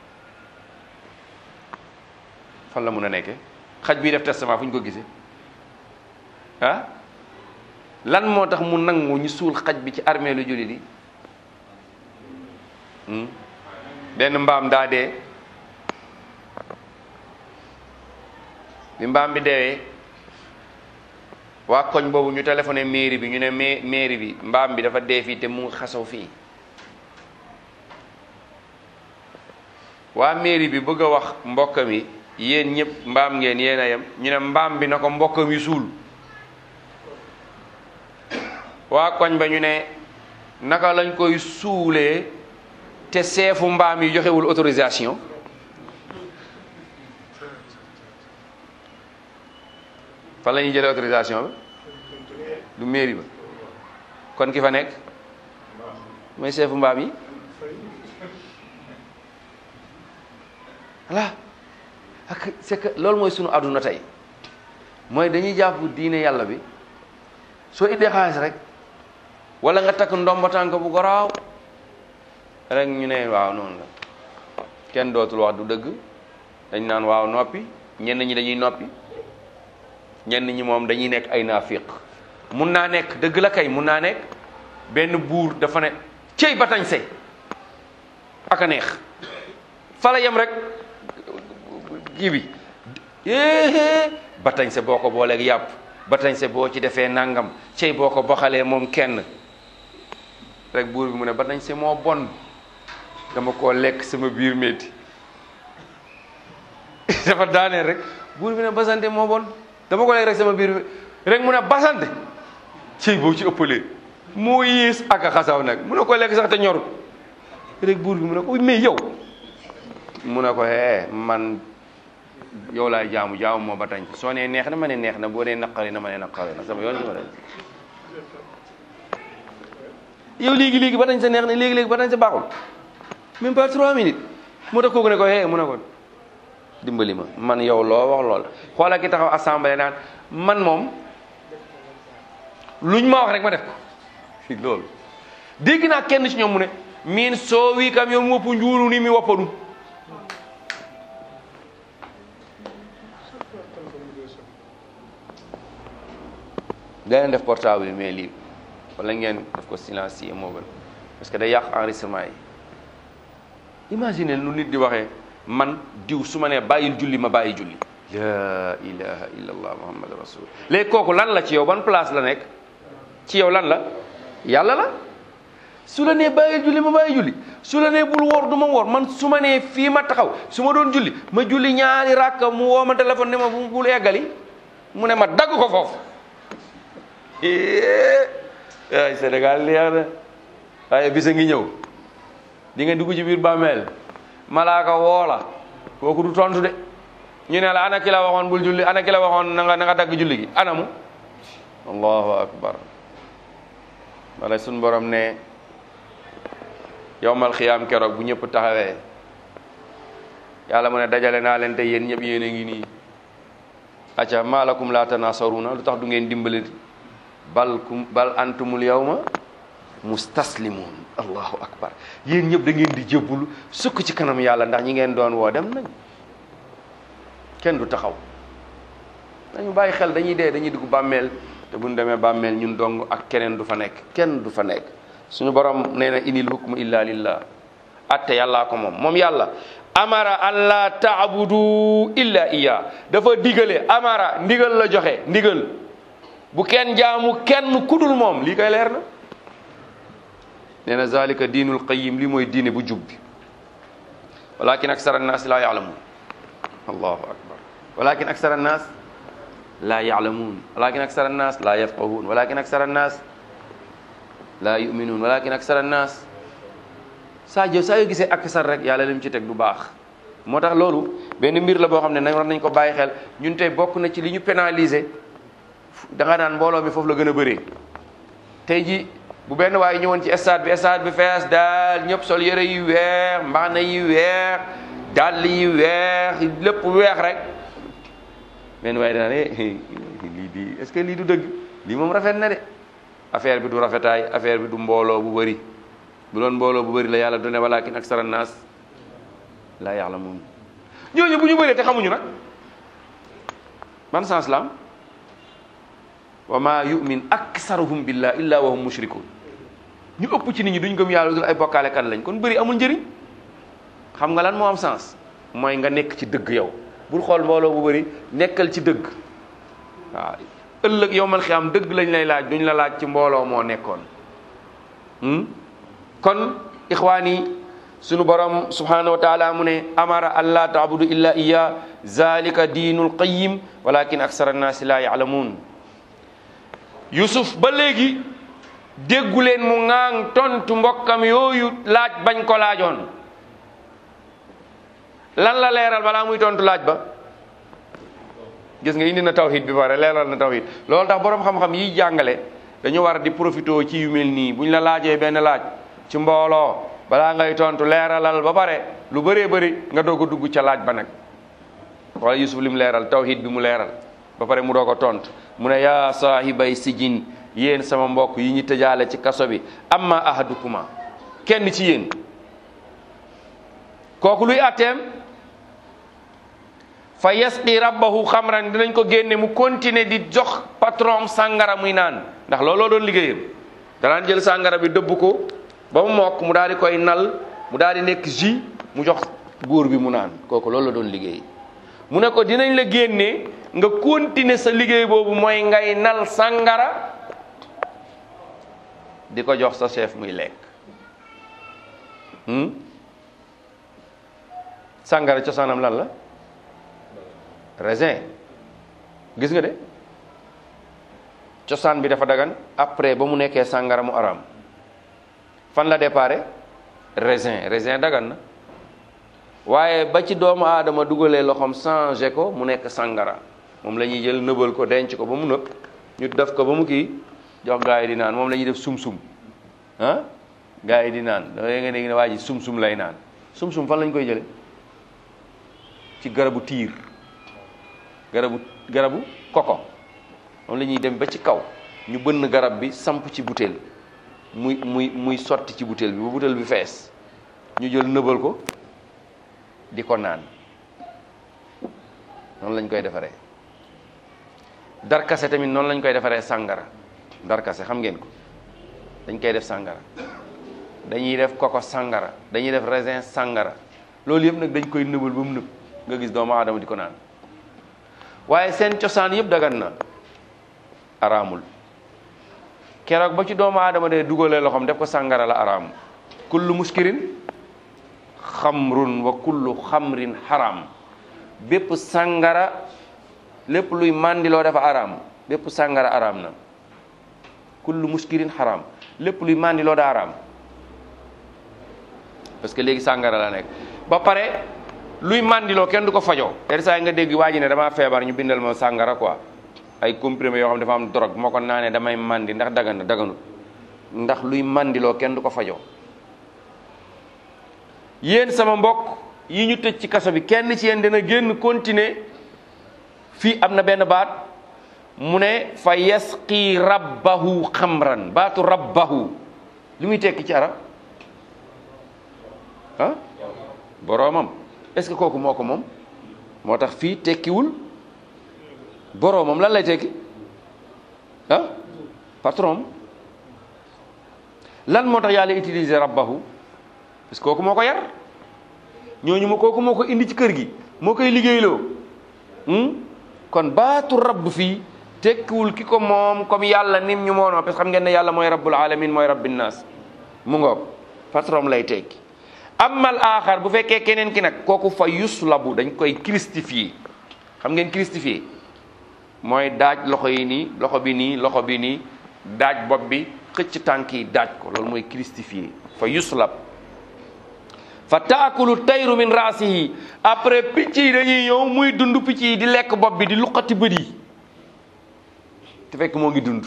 fan la mun a nekkee xaj bii def testament fu ñu ko gisee ah lan moo tax mu nangu ñu suul xaj bi ci armée lu jullit yi benn mbaam daa dee bi mbaam bi deewee waa koñ boobu ñu téléphoné mairie bi ñu ne ma mairie bi mbaam bi dafa dee fii te mu ngi xasaw fii waa mairie bi bëgg a wax mbokkam yi yéen ñëpp mbaam ngeen yéen a yem ñu ne mbaam bi na ko mbokkam yi suul waa koñ ba ñu ne naka lañ koy suulee te seefu mbaam yi joxewul autorisation fan la ñuy jëlee autorisation ba du mairie ba kon ki fa nekk mooy seefu mbaam yi voilà ak c'est que loolu mooy sunu àdduna tey mooy dañuy jàpp diine yàlla bi soo indee xaalis rek wala nga takk ndomba tànk bu goraaw rek ñu ne waaw noonu la kenn dootul wax du dëgg dañ naan waaw noppi ñenn ñi dañuy noppi ñenn ñi moom dañuy nekk ay naafiq mun naa nekk dëgg la kay mun naa nekk benn buur dafa ne cey batañse ak a neex fa la yem rek kii bi éé batañse boo ko booleeg yàpp batañse boo ci defee nangam cey boo ko boxalee moom kenn rek buur bi mu ne batañse moo bon dama koo lekk sama biir métti dafa daaneel rek buur bi ne basante moo bon dama ko lekk rek sama biir rek mu ne basante cey boo ci ëppalee moo yées ak a xasaw nag mu ne ko lekk sax te ñorut rek buur bi mu ne ko mais yow mu ne ko hee man yow laay jaamu jaamu moo ba tañ soo nee neex na ma ne neex na boo nee naqari na ma ne naqari na sama yoon ci ma dañ yow léegi léegi ba tañ sa neex na léegi léegi ba tañ sa baaxul même pas trois minutes mu tax kooku ne ko hee mu ne ko dimbali ma man yow loo wax lool xoola ki taxaw assemblée naan man moom luñ ma wax rek ma def ko loolu dégg naa kenn ci ñoom mu ne min soo wii kam yow mu woppu njuuru ni mi woppanu da leen def portable yi mais lii wala ngeen def ko silencieux moo gën parce que day yàq enregistrement yi imagine lu nit di waxee man diw su ma nee bàyyil julli ma bàyyi julli la ilaha illa allah muhammad rasul léegi kooku lan la ci yow ban place la nekk ci yow lan la yàlla la su la nee bàyyil julli ma bàyyi julli su la nee bul woor du ma woor man su ma nee fii ma taxaw su ma doon julli ma julli ñaari rakka mu woo ma téléphone ne ma bu bul eggali mu ne ma dagg ko foofu ay Sénégal leer na waaye bisa ngi ñëw di nga dugg ci biir bàmmeel malaaka woola kooku du tontu de ñu ne la ana ki la waxoon bul julli ana ki la waxoon na nga na nga dagg julli gi anamu allahu akbar wala suñ borom ne yowmal xiyaam keroog bu ñëpp taxawee yàlla mu ne dajale naa leen te yéen ñëpp yéen a ngi nii acca maalakum laa tanasaruna lu tax du ngeen dimbali bal kum bal antumul yawma mustaslimun allahu akbar yéen ñëpp da ngeen di jëbbulu sukk ci kanam yàlla ndax ñi ngeen doon woo dem nañ kenn du taxaw dañu bàyyi xel dañuy dee dañuy dugg bàmmeel te buñ demee bàmmeel ñun dong ak keneen du fa nekk kenn du fa nekk suñu borom nee na inil hukmu illa lillah atte yàllaa ko moom moom yàlla amara an la taabudu illa iya dafa digale amara ndigal la joxe ndigal bu kenn jaamu kenn kudul moom lii koy leer na nee na zalika diinul qayim lii mooy diine bu jub bi walakin aksara annaas laa yaalamuun allahu akbar walakin aksara annaas laa yaalamuun walakin aksara annaas laa yafqahuun walakin aksara annaas laa yuminuun walakin aksara annaas saa jo saa yoo gisee aksar rek yàlla lim ci teg du baax moo tax loolu benn mbir la boo xam ne nañ war nañ ko bàyyi xel ñun tey bokk na ci li ñu pénaliser da nga naan mbooloo mi foofu la gën a bëree tey ji bu benn waaye ñëwoon ci stade bi stade bi fees daal ñëpp sol yëre yu weex mbaxana yu weex dàll yi weex lépp weex rek men waaye dana ne lii di est-ce que lii du dëgg lii moom rafet na de affaire bi du rafetaay affaire bi du mbooloo bu bëri bu doon mbooloo bu bëri la yàlla du ne walakin aksara naas laa ya'lamuun ñooñu bu ñu bëree te xamuñu nag ban sens la am wa ma yu'min aksaruhum billah illa wa hum mushrikun ñu ëpp ci nit ñi duñ gëm yàlla dul ay bokkaale kan lañ kon bëri amul njëriñ xam nga lan moo am sens mooy nga nekk ci dëgg yow bul xool mbooloo bu bëri nekkal ci dëgg waaw ëllëg yow man xiyaam dëgg lañ lay laaj duñ la laaj ci mbooloo moo nekkoon kon ixwaani sunu borom subhanahu wa taala mu ne amara an laa taabudu illa iya zalika diinul qayim walakin aksara annaasi laa yaalamuun yusuf ba léegi déggu leen mu ŋaang tontu mbokkam yooyu laaj bañ ko laajoon lan la leeral balaa muy tontu laaj ba gis nga indi na tawhid bi pare leeral na tawhid loolu tax boroom xam-xam yiy jàngale dañu war di profité ci yu mel nii bu ñu la laajee benn laaj ci mbooloo balaa ngay tontu leeralal ba pare lu bëree bëri nga doog a dugg ca laaj ba nag wala yusuf li mu leeral tawhid bi mu leeral ba pare mu doog a tontu mu ne yaa saahibay sijin yéen sama mbokk yi ñu tëjaale ci kaso bi amma ahadukuma kenn ci yéen kooku luy atteem fa yasqi rabbahu xamran dinañ ko génne mu continuer di jox patron sàngara muy naan ndax looloo doon liggéeyam danaan jël sàngara bi dëbb ko ba mu mokk mu daal di koy nal mu daal di nekk jus mu jox góor bi mu naan kooku loolu la doon liggéey mu ne ko dinañ la génne nga continuer sa liggéey boobu mooy ngay nal sàngara di ko jox sa chef muy lekk sàngara cosaanam lan la raisin gis nga de cosaan bi dafa dagan après ba mu nekkee sàngara mu araam fan la déparé raisin raisin dagan na waaye ba ci doomu aadama dugalee loxoom changé ko mu nekk sàngara moom la ñuy jël nëbal ko denc ko ba mu nëb ñu def ko ba mu kii jox gaa yi di naan moom la ñuy def sum-sum ah gaa yi di naan da nga dégg ne waa ji sum-sum lay naan sum-sum fan lañ koy jële ci garabu tiir garabu garabu koko moom la ñuy dem ba ci kaw ñu bënn garab bi samp ci butéel muy muy muy sotti ci butéel bi ba butéel bi fees ñu jël nëbal ko di ko naan noonu lañ koy defaree darkase tamit noonu lañ koy defaree sàngara darkase xam ngeen ko dañ koy def sàngara dañuy def koko sàngara dañuy def raisin sàngara loolu yëpp nag dañ koy nëbal ba mu nëb nga gis doomu aadama di ko naan waaye seen cosaan yëpp dagan na araamul keroog ba ci doomu aadama de dugalee loxoom def ko sàngara la araam kullu muskirin xamrun wa kullu xamrin haram bépp sàngara lépp luy màndiloo dafa araam bépp sàngara araam na kullu muskirin haram lépp luy màndiloo da araam parce que léegi sàngara la nekk ba pare luy màndiloo kenn du ko fajoo ter saa nga dégg waa ji ne damaa feebar ñu bindal ma sàngara quoi ay comprimé yoo xam dafa am drogue moo ko naanee damay màndi ndax dagan na daganut ndax luy màndiloo kenn du ko fajoo yéen sama mbokk yi ñu tëj ci kaso bi kenn ci yéen dina génn continuer fii am na benn baat mu ne fa yasqi rabbahu xamran baatu rabbahu li muy tekki ci arab ah boroomam est-ce que kooku moo ko moom moo tax fii tekkiwul boroomam lan lay tekki ah patron lan moo tax yàlla utiliser rabbahu parce que kooku moo ko yar ñooñu ma kooku moo ko indi ci kër gi moo koy liggéeyloo kon baatu rabb fii tekkiwul ki ko moom comme yàlla nim ñu moonoo parce que xam ngeen ne yàlla mooy rabbul alamin mooy rabbin naas mu ngoog patron lay tekki amal aaxar bu fekkee keneen ki nag kooku fa yuslabu dañ koy christifié xam ngeen christifié mooy daaj loxo yi nii loxo bi nii loxo bi nii daaj bopp bi xëcc tànk yi daaj ko loolu mooy christifié fa yuslab fa taakulu tayru min raasihi après picc yi dañuy ñëw muy dund picc yi di lekk bopp bi di luqati bët yi te fekk moo ngi dund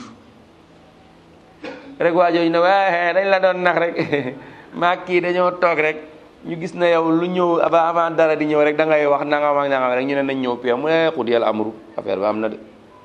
rek waa jooju ne waaye dañ la doon nax rek maa kii dañoo toog rek ñu gis na yow lu ñëw avant avant dara di ñëw rek da ngay wax nangam ak nangam rek ñu ne nañ ñëw pia mu ne xut yàlla amru affaire bi am na de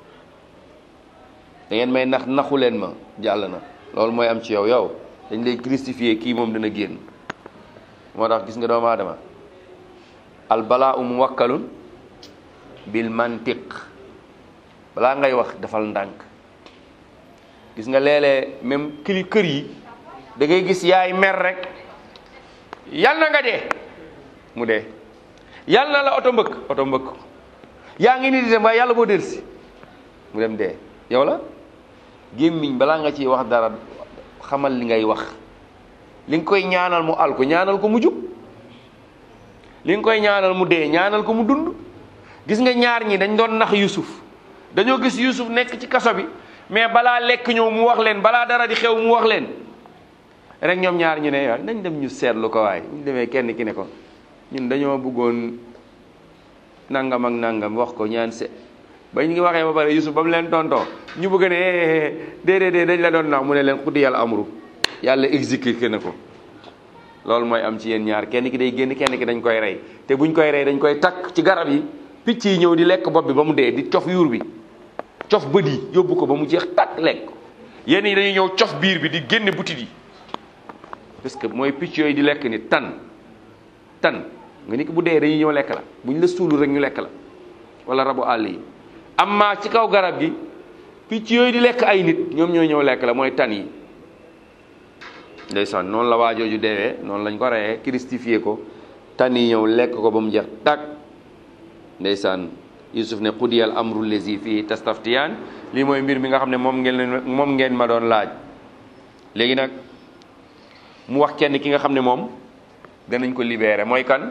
da ngeen may nax naxu leen ma jàll na loolu mooy am ci yow yow dañ lay crucifier kii moom dina génn moo tax gis nga doomu aadama al balaa um wakkalun bil mantiq balaa ngay wax defal ndànk gis nga léeg-léeg même kili kër yi da ngay gis yaay mer rek yal na nga dee mu dee yal na la oto mbëkk oto mbëkk yaa ngi nii di dem waaye yàlla boo delsi mu dem dee yow la gémmiñ balaa nga ciy wax dara xamal li ngay wax li nga koy ñaanal mu al ko ñaanal ko mu jub li nga koy ñaanal mu dee ñaanal ko mu dund gis nga ñaar ñi dañ doon nax Yusuf dañoo gis Yusuf nekk ci kaso bi mais balaa lekk ñëw mu wax leen balaa dara di xew mu wax leen rek ñoom ñaar ñu ne waaw nañ dem ñu seetlu ko waaye bu ñu demee kenn ki ne ko ñun dañoo bëggoon nangam ak nangam wax ko ñaan se ba ñu ngi waxee ba pare Yusuf ba mu leen tontoo ñu bëgg ne déedéet dañ la doon nax mu ne leen xuddi yàlla amru yàlla exécuté na ko loolu mooy am ci yéen ñaar kenn ki day génn kenn ki dañ koy rey te buñ koy rey dañ koy takk ci garab yi picc yi ñëw di lekk bopp bi ba mu dee di cof yuur bi cof bët yi yóbbu ko ba mu jeex takk lekk yenn yi dañuy ñëw cof biir bi di génne butit yi parce que mooy picc yooyu di lekk ni tan tan nga ni ko bu dee dañuy ñëw lekk la buñ la suulu rek ñu lekk la wala rabu àll yi amma ci kaw garab gi picc yooyu di lekk ay nit ñoom ñooy ñëw lekk la mooy tan yi ndeysaan noonu la waajooju deewee noonu lañ ko reyee christifié ko tan yi ñëw lekk ko ba mu jeex tàkk ndeysaan yusuf ne xudiyal amru lezi fii tastaftiyaan lii mooy mbir mi nga xam ne moom ngeen moom ngeen ma doon laaj léegi nag mu wax kenn ki nga xam ne moom danañ ko libéré mooy kan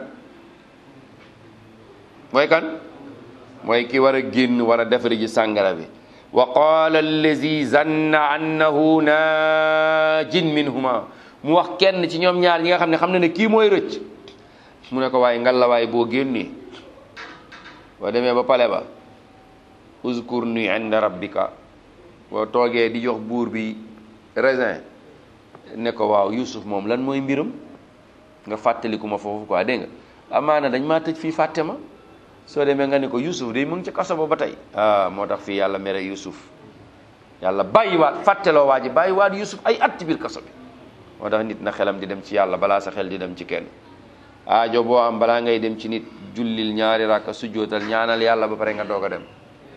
mooy kan mooy ki war a génn war a defari ji sàngara bi wa qaala allazi zanna annahu naajin minhuma mu wax kenn ci ñoom ñaar ñi nga xam ne xam ne ne kii mooy rëcc mu ne ko waaye ngalla waaye boo génnee boo demee ba pale ba uzkur ni inda rabbika boo toogee di jox buur bi raisin ne ko waaw Yusuf moom lan mooy mbiram nga fàttaliku ma foofu quoi dégg nga amaana dañ maa tëj fii fàtte ma soo demee nga ne ko Yusuf day mu ngi ci kaso ba ba tey ah moo tax fii yàlla mere Yusuf yàlla bàyyiwaat fàtteloo waa ji bàyyiwaat Yusuf ay at ci biir kaso bi moo tax nit na xelam di dem ci yàlla balaa sa xel di dem ci kenn aajo boo am balaa ngay dem ci nit jullil ñaari rakka sujjootal ñaanal yàlla ba pare nga doog a dem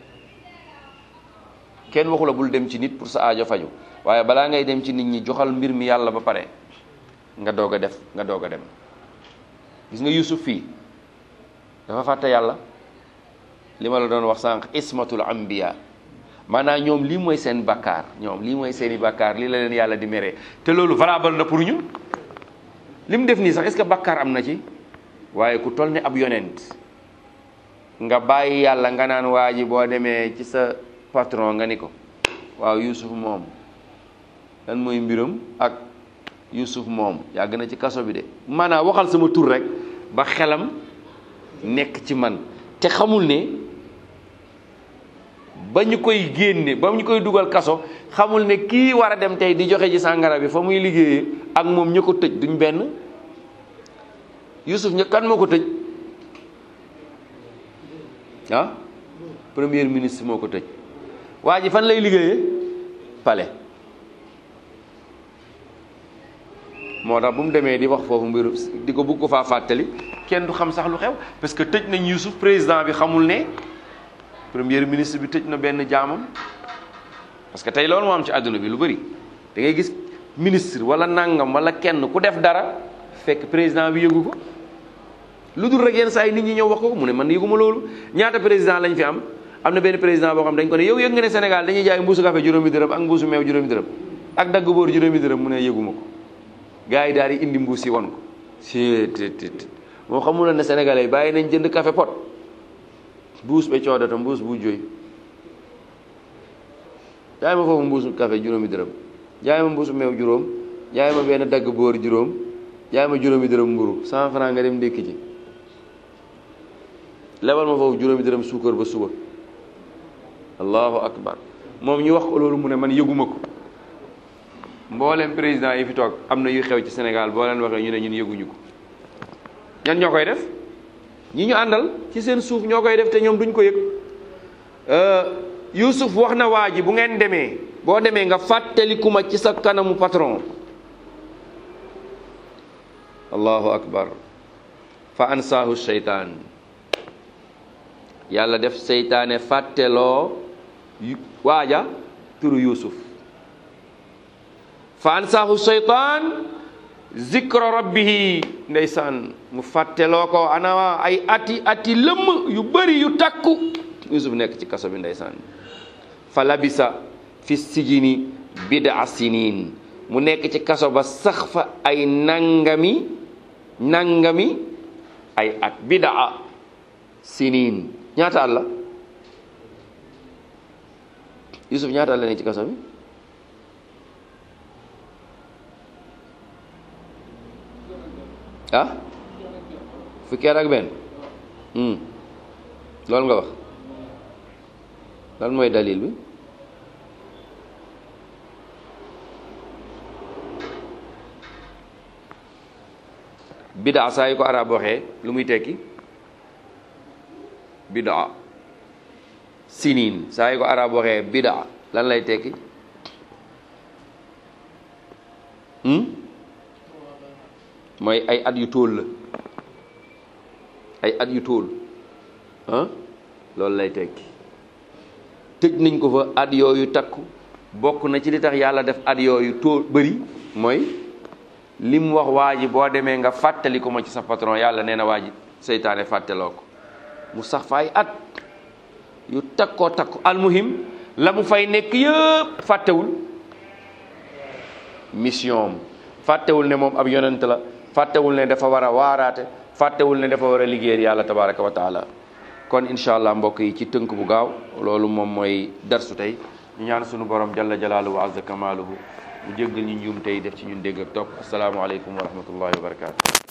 kenn waxu la bul dem ci nit pour sa aajo faju waaye balaa ngay dem ci nit ñi joxal mbir mi yàlla ba pare nga doog a def nga doog a dem gis nga Yusuf fii dafa fàtte yàlla li ma la doon wax sànq ismatul anbiya maanaam ñoom lii mooy seen bakkaar ñoom lii mooy seeni bakkaar lii la leen yàlla di meree te loolu valable na pour ñun li mu def nii sax est-ce que bakkaar am na ci waaye ku toll ne ab yonent nga bàyyi yàlla nga naan waa ji boo demee ci sa patron nga ni ko waaw Yusuf moom lan mooy mbiram ak Yusuf moom yàgg na ci kaso bi de maanaam waxal sama tur rek ba xelam nekk ci man te xamul ne ba ñu koy génne ba ñu koy dugal kaso xamul ne kii war a dem tey di joxe ji sàngara bi fa muy liggéeyee ak moom ñu ko tëj duñ benn Yusuf ña kan moo ko tëj ah premier ministre moo ko tëj waa ji fan lay liggéeyee palais moo tax bu mu demee di wax foofu mbiru di ko bugg ko faa fàttali kenn du xam sax lu xew parce que tëj nañ Yusuf président bi xamul ne premier ministre bi tëj na benn jaamam parce que tey loolu moo am ci àdduna bi lu bëri da ngay gis ministre wala nangam wala kenn ku def dara fekk président bi yëgu ko lu dul rek yenn saa yi nit ñi ñëw wax ko mu ne man yëguma loolu ñaata président lañ fi am am na benn président boo xam dañ ko ne yow yëg nga ne Sénégal dañuy jaay mbuusu café juróomi dërëm ak mbuusu meew juróomi dërëm ak dagg boor juróomi dërëm mu ne yëguma ko gars yi daal di indi mbuus yi won ko si tt moo xamul ne sénégalais yi bàyyi nañ jënd café pot mbuus ba coodata mbuus bu jooy jaay ma foofu mbuusu café juróomi dërëm jaay ma mbuusu meew juróom jaay ma benn dagg boor juróom jaay ma juróomi dërëm mburu cent franc nga dem ndékki ci lebal ma foofu juróomi dërëm suukar ba suba allahu akbar moom ñu wax ko loolu mu ne man yëguma ko mboolem président yi fi toog am na yu xew ci Sénégal boo leen waxee ñu ne ñun yëguñu ko ñan ñoo koy def ñi ñu àndal ci seen suuf ñoo koy def te ñoom duñ ko yëg Yuusuf wax na waa ji bu ngeen demee boo demee nga fàttaliku ma ci sa kanamu patron allahu akbar fa ansaahu seytaan yàlla def seytaane fàtteloo waaja turu Yuusuf fa ansaahu seytaan zikra rabbihi ndeysaan mu fàtteloo ko ana ay ati ati lëmm yu bëri yu takku Yuusuf nekk ci kaso bi ndeysaan fa labisa fi sijini bida sinin mu nekk ci kaso ba sax fa ay nangami nangami ay at bidaa sinin ñaata at la Yuusuf ñaata at la nekk ci kaso bi ah fukki at ak benn loolu nga wax lan mooy dalil bi bidaa saa yu ko arab waxee lu muy tekki bidaa siniin saa yu ko arab waxee bidaa lan lay tekki mooy ay at yu tóol la ay at yu tóol ah loolu lay tekki tëj nañ ko fa at yooyu takku bokk na ci li tax yàlla def at yooyu tóol bëri mooy li mu wax waa ji boo demee nga fàttali ko ma ci sa patron yàlla nee na waa ji seytaane fàtteloo ko mu sax fa ay at yu takkoo takku almuhim la mu fay nekk yëpp fàttewul mission fàttewul ne moom ab yonent la fàttewul ne dafa war a waaraate fàttewul ne dafa war a liggéeyal yàlla tabaraka wa taala kon incha allah mbokk yi ci tënk bu gaaw loolu moom mooy darsu tey ñu ñaan sunu borom jalla jalaaluhu wa azza kamaaluhu mu jéggal ñu njuum tey def ci ñun dégg ak topp asalaamaaleykum wa rahmatullahi wa barakaatu